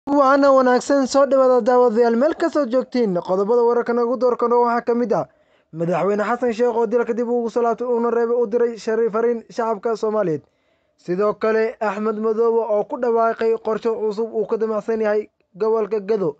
waana wanaagsan soo dhawaada daawadayaal meel kastoo joogtiin qodobada wararka nagu doorkano waxaa ka mid ah madaxweyne xasan sheekh oo dilka dib ugu soo laabtay uuna reebay u diray fariin shacabka soomaaliyeed sidoo kale axmed madoobe oo ku dhawaaqay qorsho cusub uu ka damacsan yahay gobolka gado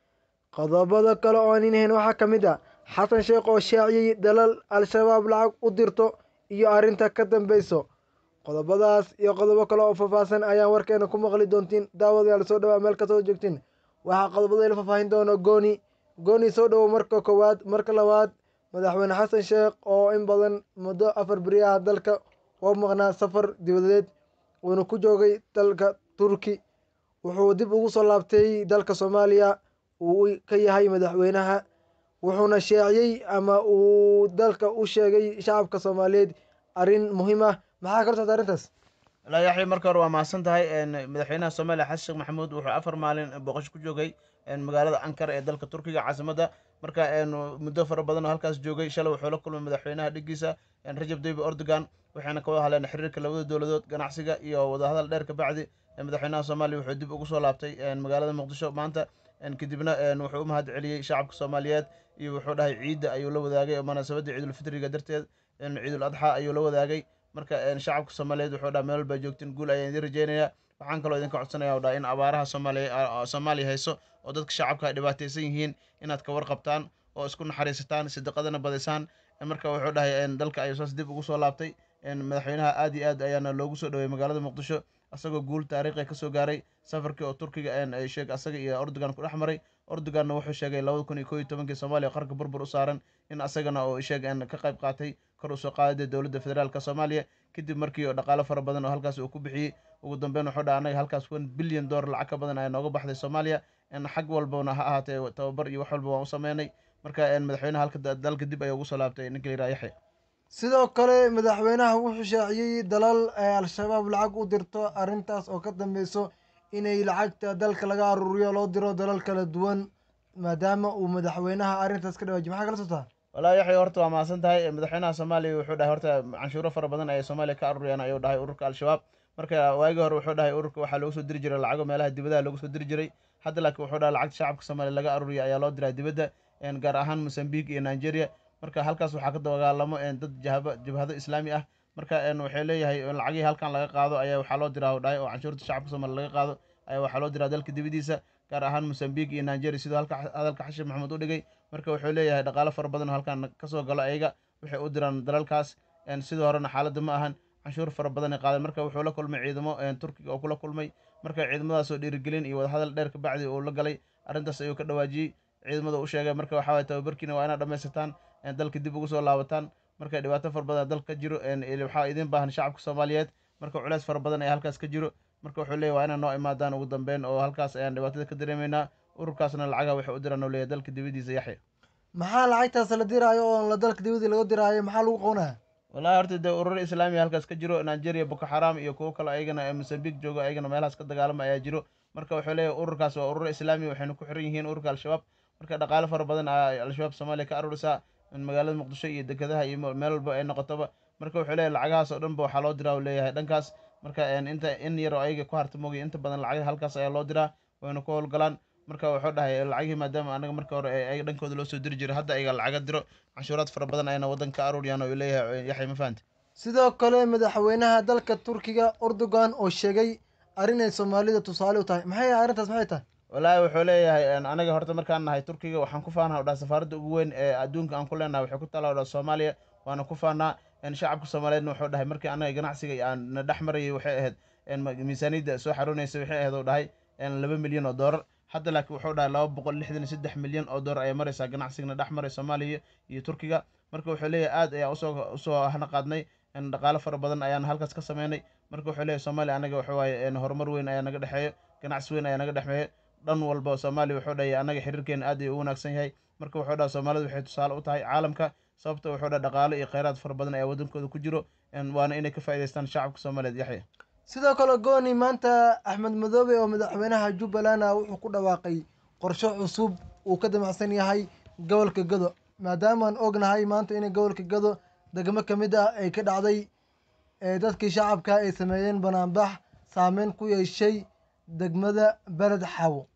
qodobada kale oo aan inahayn waxaa ka mid ah xasan sheekh oo shaaciyey dalal al-shabaab lacag u dirto iyo arrinta ka dambeyso qodobadaas iyo qodobo kale oo faahfaahsan ayaan warkeena ku maqli doontiin daawadayaal soo dhawaa meel kastoo joogtiin waxaa qodobada ila faahfaahin doona gooni gooni soo dhowo marka koowaad marka labaad madaxweyne xasan sheekh oo in badan muddo afar beriyaha dalka oo maqnaa safar dibadeed uuna ku joogay dalka turki wuxuu dib ugu soo laabtay dalka soomaaliya uu ka yahay madaxweynaha wuxuuna sheeciyey ama uu dalka u sheegay shacabka soomaaliyeed arrin muhiim ah maxaa kala socda arrintaas walaa yaxya marka hore waa mahadsan tahay madaxweynaha soomaaliya xasan sheekh maxamuud wuxuu afar maalin booqasho ku joogay magaalada ankara ee dalka turkiga caasimadda marka muddo fara badan oo halkaas joogay shalay wuxuu la kulmay madaxweynaha dhigiisa rajab tayyib erdogan waxayna ka wada hadleen xiriirka labada dowladood ganacsiga iyo wadahadal dheer ka bacdi madaxweynaha soomaaliya wuxuu dib ugu soo laabtay magaalada muqdisho maanta kadibna wuxuu u mahad celiyey shacabka soomaaliyeed iyo wuxuu dhahay ciidda ayuu la wadaagay oo munaasabadda ciidulfitriga darteed ciidul adxa ayuu la wadaagay marka shacabka soomaaliyeed wuxuu dhaha meel walbaa joogtiin guul ayaan idin rajeynayaa waxaan kaloo idinka codsanaya dhaha in abaaraha soomaaliya soomaaliya hayso oo dadka shacabka ay dhibaataysan yihiin inaad ka warqabtaan oo isku naxariisataan sidiqadana badaysaan marka wuxuu dhahay dalka ayuu saas dib ugu soo laabtay madaxweynaha aad iyo aad ayaana loogu soo dhowey magaalada muqdisho asagoo guul taariikhi kasoo gaaray safarkii oo turkiga sheeg asaga iyo ordogan ku dhex maray ordoganna wuxuu sheegay labada kun iyo koo iyo tobankii soomaaliya qarka burbur u saaran in asagana oo sheeg ka qayb qaatay kor usoo qaadida dowladda federaalk soomaaliya kadib markii oo dhaqaalo fara badan oo halkaas uu ku bixiyey ugu dambeyn wuxuu dhaha anaga halkaas one bilyan dollar lacag ka badan ayaa nooga baxday soomaaliya xag walbana ha ahaatee tababar iyo wax walba waan u sameynay marka madaxweynaha halka dalka dib ayaa ugu soo laabtay ninka la yiraha yaxya sidoo kale madaxweynaha wuxuu shaaciyey dalal ay al-shabaab lacag u dirto arrintaas oo ka dambeyso inay lacagta dalka laga aruuriyo loo diro dalal kala duwan maadaama uu madaxweynaha arrintaas ka dhawaajiy maxaa kala sotaa walaa yaxya horta waa mahadsan tahay madaxweynaha soomaaliya wuxuu dhahay horta canshuuro fara badan ayay soomaaliya ka aruuriyaan ayuu dhahay ururka al-shabaab marka waagii hore wuxuu dhahay ururka waxaa loogu soo diri jiray lacago meelaha dibadaha loogu soo diri jiray hadda laakiin wuxuu dhahay lacagta shacabka soomaaliya laga aruuriya ayaa loo diraa dibadda gaar ahaan mosambique iyo nigeria marka halkaas waxaa ka dagaalamo dad jabhado islaami ah marka waxay leeyahay lacagihii halkan laga qaado ayaa waxaa loo diraa dhahay oo canshuurta shacabka soomaaliya laga qaado ayaa waxaa loo diraa dalka dibadiisa gaar ahaan mosambique iyo nigeria sidoo halka hadalka xashim maxamuud u dhigay marka wuxuu leeyahay dhaqaalo fara badan oo halkan kasoo galo ayaga waxay u diraan dalalkaas sidoo horena xaaladda ma ahan canshuur fara badan ay qaadeen marka wuxuu la kulmay ciidamo turkiga oo kula kulmay marka ciidamadaasoo dhiirigelin iyo wadahadal dheer ka bacdi uu la galay arrintaas ayuu ka dhawaajiyey ciidamada u sheegay marka waxaa waye tababarkiina waa inaad dhammaysataan dalka dib ugu soo laabataan marka dhibaato fara badan dalka ka jiro waxaa idin baahan shacabka soomaaliyeed marka culeys fara badan ayaa halkaas ka jiro marka wuxuu leeyahy waa inaa noo imaadaan ugu dambeyn oo halkaas ayaan dhibaatada ka dareemeynaa ururkaasna lacagaha waxay u diraan oo leeyahy dalka dibadiisa yaxya maxaa lacagtaas la diraayo oo la dalka dibadii laga diraayo maxaa lagu qabanaya wallahi horta dee ururo islaamiya halkaas ka jiro nigeria boko xaram iyo kuwo kale ayagana mosambique joogo ayagana meelahaas ka dagaalama ayaa jiro marka wuxuu leeyahy ururkaas waa ururo islaamiya waxayna ku xiran yihiin ururka al-shabaab marka dhaqaalo fara badan al-shabaab soomaaliya ka aruurisaa magaalada muqdisho iyo dekedaha iyo meel walba ay noqotoba marka wuxuu leeyahy lacagahaas oo dhan ba waxaa loo diraa u leeyahay dhankaas marka inta in yar oo ayaga ku harta moogay inta badan lacagaha halkaas ayaa loo diraa wayna ku howlgalaan marka wuxuu dhahay lacagihii maadaama anaga marka hore ayaga dhankooda loo soo diri jiray hadda ayaga lacaga diro canshuuraad fara badan ayna waddanka ka aruuriyaan oo leeyahay yaxya ma fahamte sidoo kale madaxweynaha dalka turkiga erdogan oo sheegay arrin ay soomaalida tusaale u tahay maxay arrintaas maxay tahay wallaahi wuxuu leeyahay anaga horta markaan nahay turkiga waxaan ku faanaa o dhaha safaaradda ugu weyn ee adduunka aan ku leenahay waxay ku taala o dhaha soomaaliya waana ku faanaa shacabka soomaaliyeedna wuxuu dhahay markii anaga ganacsiga aan na dhex marayay waxay ahayd miisaaniyadda soo xaroonaysa waxay ahayd oo dhahay laba milyan oo doolar hadda laakiin wuxuu dhahay laba boqol lixdan iyo saddex milyan oo doolar ayay maraysaa ganacsigana dhex maray soomaaliya iyo turkiga marka wuxuu leeyahay aad ayaa usoo usoo hana qaadnay dhaqaalo fara badan ayaan halkaas ka sameynay marka wuxuu leeyahy soomaaliya anaga waxa waaye horumar weyn ayaa naga dhexeeyo ganacsi weyn ayaa naga dhexeeyo dhan walba soomaaliya wuxuu dhahay anaga xiriirkeena aad ayuu u wanaagsan yahay marka wuxuu dhaha soomaalida waxay tusaale u tahay caalamka sababta wuxuu dhaha dhaqaalo iyo kheyraad fara badan ayaa waddankooda ku jiro waana inay ka faa'idaystaan shacabka soomaaliyeed yaxya sidoo kale gooni maanta axmed madoobe oo madaxweynaha jubbaland ah wuxuu ku dhawaaqay qorshe cusub uu ka damacsan yahay gobolka gado maadaamaan ognahay maanta inay gobolka gado degmo ka mid ah ay ka dhacday ee dadkii shacabka ay sameeyeen banaanbax saameyn ku yeeshay degmada beled xawo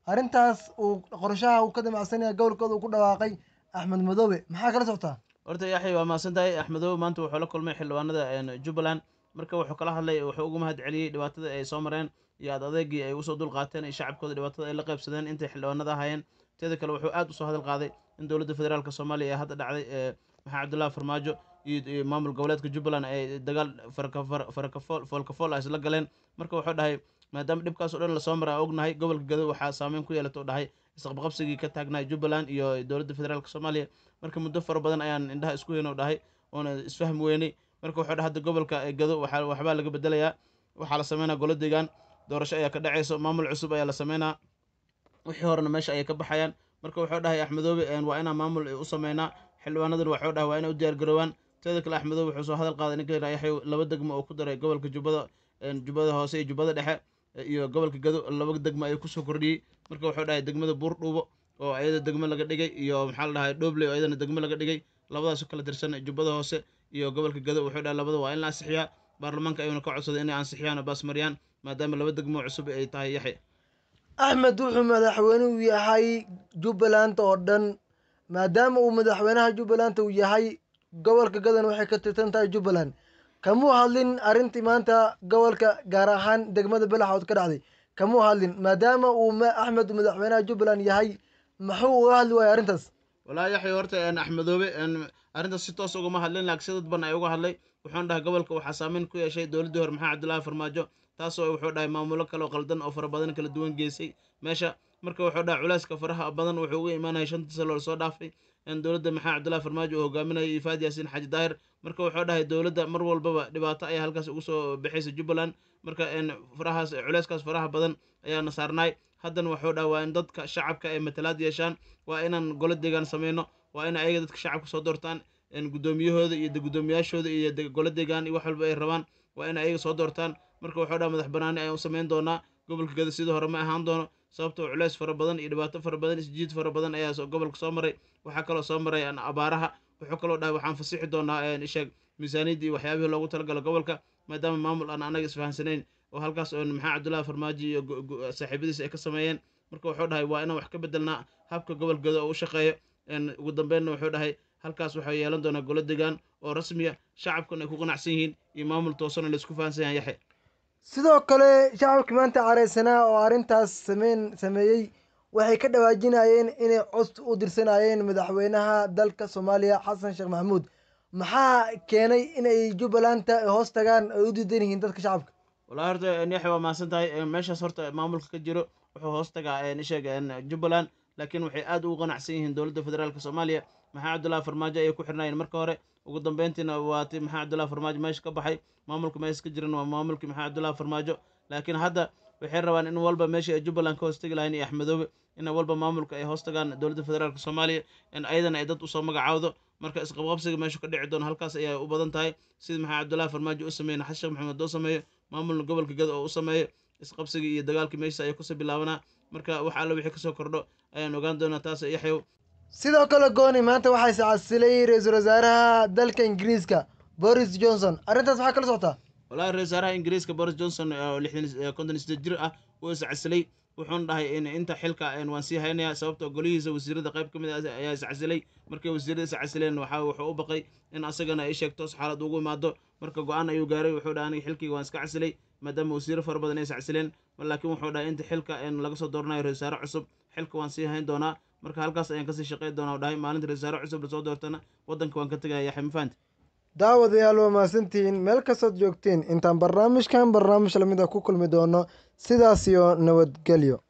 arrintaas uu qorshaha uu ka damacsanaya gobolkooda uu ku dhawaaqay axmed madoobe maxaa kala socotaa horta yaxya waa mahadsan tahay axmedoobe maanta wuxuu la kulmay xildhibaanada jubbaland marka wuxuu kala hadlay wuxuu uga mahad celiyey dhibaatada ay soo mareen iyo ad adeegii ay usoo dul qaateen iyo shacabkooda dhibaatada ay la qaybsadeen intay xildhibaanada ahaayeen teeda kale wuxuu aad usoo hadal qaaday in dowladda federaalk soomaaliya ee hadda dhacday maxamed cabdullahi farmaajo iyo maamul goboleedka jubbaland ay dagaal foolkafool ah isla galeen marka wuxuu dhahay maadaama dhibkaas o dhan lasoo maray aan ognahay gobolka gado waxaa saameyn ku yeelata u dhahay isqabqabsigii ka taagnaa jubbaland iyo dowladda federaalk soomaaliya marka muddo fara badan ayaan indhaha isku heyno dhahay oona isfahmi weynay marka wuxuu dhahay hadda gobolka gado waxaa waxbaa laga bedelayaa waxaa la sameynaa golo deegaan doorasho ayaa ka dhacayso maamul cusub ayaa la sameynaa wixii horena meesha ayay ka baxayaan marka wuxuu dhahay axmedoobe waa inaan maamul u sameynaa xildhibaanadan waxuu dhahay waa inay u diyaargaroobaan teeda kale axmedoobe wuxuu soo hadal qaaday ninka yidhaha yaxya laba degmo oo ku daray gobolka jubbada jubbada hoose iyo jubbada dhexe iyo gobolka gado laba degmo ayuu kusoo kordhiyey marka wuxuu dhahay degmada buurdhuubo oo ayada degmo laga dhigay iyo maxaa la dhahay dhobley oo ayadana degmo laga dhigay labadaas kala tirsan jubbada hoose iyo gobolka gado wuxuu dhahay labada waa in la ansixiyaa baarlamaanka ayuuna ka codsaday inay ansixiyaan oo baasmariyaan maadaama laba degmo cusub ay tahay yaxya axmed wuxuu madaxweyne u yahay jubbaland oo dhan maadaama uu madaxweynaha jubbaland uu yahay gobolka gadan waxay ka tirsan tahay jubbaland kamuu hadlin arrintii maanta gobolka gaar ahaan degmada belaxood ka dhacday kamuu hadlin maadaama uu axmed madaxweynaha jubbaland yahay maxuu uga hadli waaya arrintaas walaa yaxya horta axmedoobe arrintaas si toos ugama hadlin laakiin si dadban ay uga hadlay wuxuuna dhahay gobolka waxaa saameyn ku yeeshay dowladdii hore maxamed cabdullaahi farmaajo taasoo wuxuu dhahay maamulo kale oo qaldan oo fara badan kala duwan geysay meesha marka wuxuu dhahay culeyska faraha badan wuxuu uga imaanaya shantii sano lasoo dhaafay dowladda maxamed cabdullahi farmaajo uu hogaaminayay ifaad yaasiin xaaji daahir marka wuxuu dhahay dowladda mar walbaba dhibaato ayaa halkaas ugu soo bixaysa jubbaland marka farahaas culeyskaas faraha badan ayaana saarnaay haddana wuxuu dhahay waa in dadka shacabka ay matalaad yeeshaan waa inaan golo deegaan sameyno waa in ayaga dadka shacabka soo doortaan guddoomiyahooda iyo guddoomiyaashooda iyo golo deegaan iyo wax walba ay rabaan waa in ayaga soo doortaan marka wuxuu dhaha madax banaani ayaan u sameyn doonaa gobolka gada sidii hore ma ahaan doono sababtoo culeys fara badan iyo dhibaato fara badan isjiid fara badan ayaa gobolka soo maray waxaa kaloo soo maray abaaraha wuxuu kaloo dhahay waxaan fasixi doonaa isheeg miisaaniyadda iyo waxyaabihii loogu talagalo gobolka maadaama maamul aan anaga isfahansanayn oo halkaas oo maxaa cabdullahi farmaajo iyo saaxiibadiis ay ka sameeyeen marka wuxuu dhahay waa inaan wax ka bedelnaa habka gobolka gado oo u shaqeeyo ugu dambeynna wuxuu dhahay halkaas waxaa yeelan doonaa golo degaan oo rasmiya shacabkan ay ku qanacsan yihiin iyo maamul toosan oo laisku fahansan yahan yaxya sidoo kale shacabkii maanta careysanaa oo arrintaas sameyn sameeyey waxay ka dhawaajinayeen inay cod u dirsanayeen madaxweynaha dalka soomaaliya xasan sheekh maxamuud maxaa keenay inay jubbalanta hoos tagaan ay u diidan yihiin dadka shacabka wallahi horta yaxya waa mahadsan tahay meeshaas horta maamulka ka jiro wuxuu hoos tagaa isheeg jubbaland laakiin waxay aad ugu qanacsan yihiin dowladda federaalk soomaaliya maxaa cabdullahi farmaajo ayay ku xirnaayeen marka hore ugu dambeyntiina waati maxaa cabdullahi farmaajo meesha ka baxay maamulka meesha ka jiran waa maamulkii maxaa cabdullahi farmaajo laakiin hadda waxay rabaan in walba meesha ay jubbaland ka hoostagi lahayn iyo axmedoobe in walba maamulka ay hoos tagaan dowladda federaalk soomaaliya in ayadana ay dad usoo magacaawdo marka isqabqabsiga meeshu ka dhici doono halkaas ayay u badan tahay sida maxaa cabdullahi farmaajo u sameeyey xasan sheekh maxamed oo sameeyo maamulna gobolka gada oo u sameeyo isqabsigii iyo dagaalkii meesha ayay kusoo bilaabanaa marka wax alla wixii kasoo kordho ayaan ogaan doonaa taas yaxyow sidoo kale gooni maanta waxaa iscasilay ra-iisul wasaaraha dalka ingiriiska boris johnson arrintaas maxaa kala socotaa walahi ra-isul wasaaraha ingiriiska boris johnson oo lixdan konton iyo siddeed jir ah wuu iscasilay wuxuuna dhahay in inta xilka waan sii haynayaa sababtoo golihiisa wasiirada qayb ka mid ah ayaa iscasilay markay wasiirada iscasileen waxa wuxuu u baqay in asagana ay sheegtoos xaalad ugu imaado marka go-aan ayuu gaaray wuxuu dhahay aniga xilkayga waan iska casilay maadaama wasiiro fara badan ay iscasileen laakiin wuxuu dhahay inta xilka laga soo dooranayo ra-isul wasaare cusub xilka waan sii hayn doonaa marka halkaas ayaan kasii shaqey doonaa u dhahay maalinta ra-isul wasaare cusub lasoo doortana waddanka waan ka tegaya yaxya ma fahanti daawadayaal waa mahadsantihiin meel kastood joogtiin intaan barnaamijkan barnaamij lamid a ku kulmi doono sidaas iyo nabadgelyo